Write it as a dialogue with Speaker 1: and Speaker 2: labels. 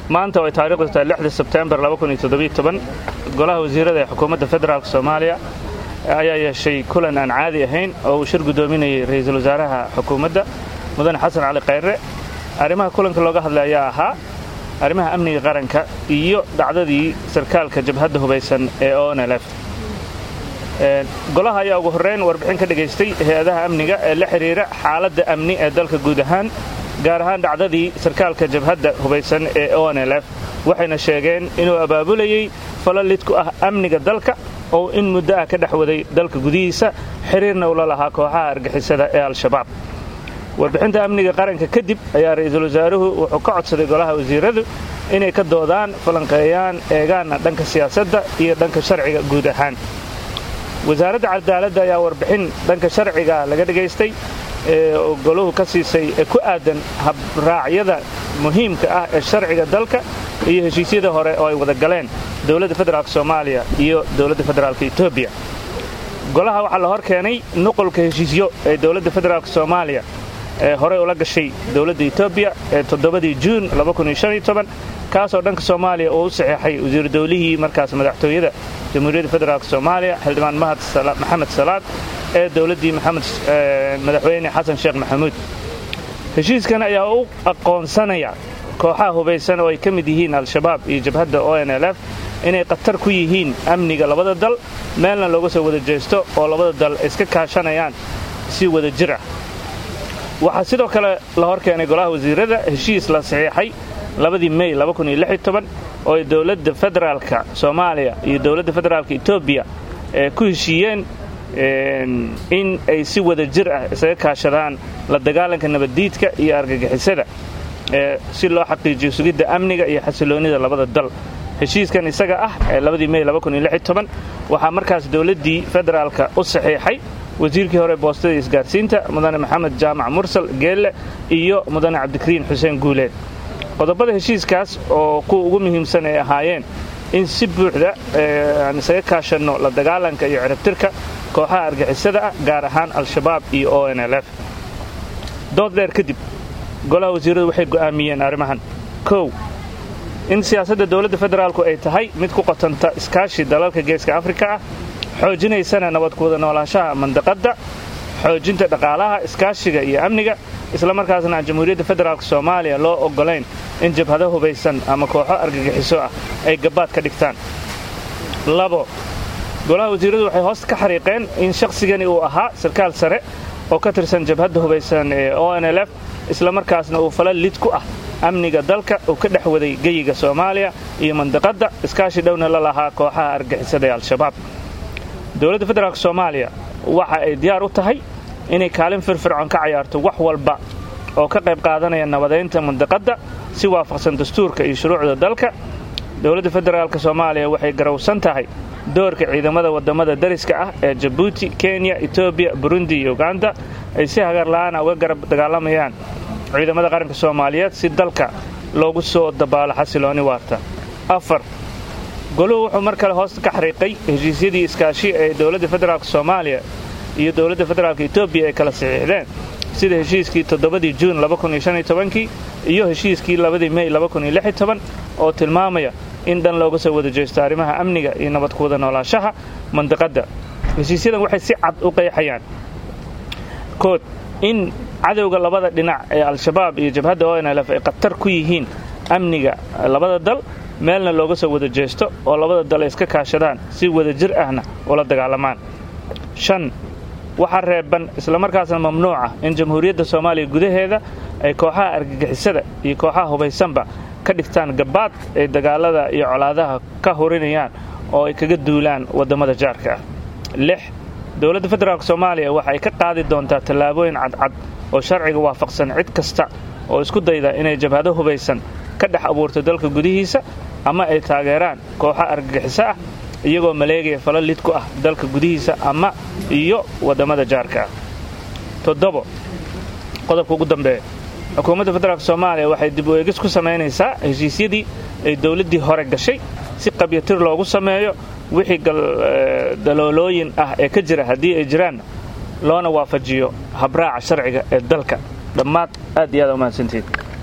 Speaker 1: maanta oo ay taariikhdu tahay lixda sebtembar golaha wasiirada ee xukuumadda federaalk soomaaliya ayaa yeeshay kulan aan caadi ahayn oo uu shir guddoominayay ra'iisul wasaaraha xukuumadda mudane xasan cali khayre arrimaha kulanka looga hadlay ayaa ahaa arrimaha amniga qaranka iyo dhacdadii sarkaalka jabhadda hubaysan ee onlf golaha ayaa ugu horrayn warbixin ka dhagaystay hay-adaha amniga ee la xidhiira xaaladda amni ee dalka guud ahaan gaar ahaan dhacdadii sarkaalka jabhadda hubaysan ee onlf waxayna sheegeen inuu abaabulayey falalid ku ah amniga dalka oo in muddo ah ka dhex waday dalka gudihiisa xiriirna ula lahaa kooxaha argixisada ee al-shabaab warbixinta amniga qaranka kadib ayaa ra'iisul wasaaruhu wuxuu ka codsaday golaha wasiiradu inay ka doodaan falanqeeyaan eegaana dhanka siyaasadda iyo dhanka sharciga guud ahaan wasaaradda cadaaladda ayaa warbixin dhanka sharciga laga dhagaystay ee goluhu ka siisay ee ku aadan habraacyada muhiimka ah ee sharciga dalka iyo heshiisyada hore oo ay wada galeen dowladda federaalk soomaaliya iyo dowladda federaalk etoobiya golaha waxaa la hor keenay nuqulka heshiisyo ee dowladda federaalk soomaaliya ee horey ula gashay dowladda etoobiya ee toddobadii juun kaasoo dhanka soomaaliya uu u saxeexay wasiiru dowlihii markaas madaxtooyada jamhuuriyadda federaalk soomaaliya xildhibaan maxamed salaad ee dowladdii madaxweyne xasan sheekh maxamuud heshiiskan ayaa u aqoonsanaya kooxaha hubaysan oo ay ka mid yihiin al-shabaab iyo jabhadda onlf inay khatar ku yihiin amniga labada dal meelna looga soo wada jeesto oo labada dal iska kaashanayaan si wada jir ah waxaa sidoo kale la hor keenay golaha wasiirada heshiis la saxiixay labadii mey oo ay dowladda federaalka soomaaliya iyo dowladda federaalka etoobiya ee ku heshiiyeen in ay si wada jir ah isaga kaashadaan la dagaalanka nabaddiidka iyo argagixisada si loo xaqiijiyo sugidda amniga iyo xasiloonnida labada dal heshiiskan isaga ah ee labadii mey waxaa markaas dowladdii federaalka u saxiixay wasiirkii hore boostada isgaarsiinta mudane maxamed jaamac mursal geelle iyo mudane cabdikariin xuseen guuleed qodobada heshiiskaas oo kuwa ugu muhiimsan ay ahaayeen in si buuxda aan isaga kaashanno la dagaalanka iyo ciribtirka kooxaha argixisada ah gaar ahaan al-shabaab iyo onlf dood dheer kadib golaha wasiiradu waxay go'aamiyeen arrimahan kow in siyaasadda dowladda federaalku ay tahay mid ku qotanta iskaashi dalalka geeska afrika ah xoojinaysana nabad kuwada noolaanshaha mandaqadda xoojinta dhaqaalaha iskaashiga iyo amniga islamarkaasna aan jamhuuriyadda federaalk soomaaliya loo oggolayn in jabhado hubaysan ama kooxo argagixiso ah ay gabbaad ka dhigtaan labo golaha wasiiradu waxay hoosta ka xariiqeen in shakhsigani uu ahaa sarkaal sare oo ka tirsan jabhadda hubaysan ee onlf islamarkaasna uu fala lid ku ah amniga dalka uu ka dhex waday geyiga soomaaliya iyo mandaqadda iskaashi dhowna la lahaa kooxaha argixisada ee al-shabaab dowladda federaalk soomaaliya waxa ay diyaar u tahay inay kaalin firfircoon ka cayaarto wax walba oo ka qayb qaadanaya nabadaynta mandaqadda si waafaqsan dastuurka iyo shuruucda dalka dowladda federaalk soomaaliya waxay garowsan tahay doorka ciidamada waddamada dariska ah ee jabuuti kenya etoobiya burundi iyo uganda ay si hagarla'aana uga garab dagaalamayaan ciidamada qaranka soomaaliyeed si dalka loogu soo dabaalo xasilooni waarta afar goluhu wuxuu mar kale hoosta ka xariiqay heshiisyadii iskaashi ee dowladda federaalk soomaaliya iyo dowladda federaalk etoobiya ay kala saxiixdeen sida heshiiskii toddobadii juun kii iyo heshiiskii labadii mey oo tilmaamaya in dhan looga soo wada jeesto arrimaha amniga iyo nabad kuwada noolaanshaha mandaqadda heshiisyadan waxay si cad u qeexayaan kood in cadowga labada dhinac ee al-shabaab iyo jabhadda onlf ay khatar ku yihiin amniga labada dal meelna looga soo wada jeesto oo labada dal ay iska kaashadaan si wada jir ahna ula dagaalamaan shan waxaa reeban islamarkaasna mamnuuca in jamhuuriyadda soomaaliya gudaheeda ay kooxaha argagixisada iyo kooxaha hubaysanba ka dhigtaan gabbaad ay dagaalada iyo colaadaha ka hurinayaan oo ay kaga duulaan waddamada jaarka ah lix dowladda federaalk soomaaliya waxa ay ka qaadi doontaa tallaabooyin cadcad oo sharciga waafaqsan cid kasta oo isku dayda inay jabhado hubaysan ka dhex abuurto dalka gudihiisa ama ay taageeraan kooxo argagixiso ah iyagoo maleegaya fala lid ku ah dalka gudihiisa ama iyo waddamada jaarka ah toddobo qodobka ugu dambeeya xukuumadda federaalk soomaaliya waxay dib u eegis ku samaynaysaa heshiisyadii ay dowladdii hore gashay si qabyatir loogu sameeyo wixii daloolooyin ah ee ka jira haddii ay jiraan loona waafajiyo habraaca sharciga ee dalka dhammaad aad iyo aad umahadsantihiin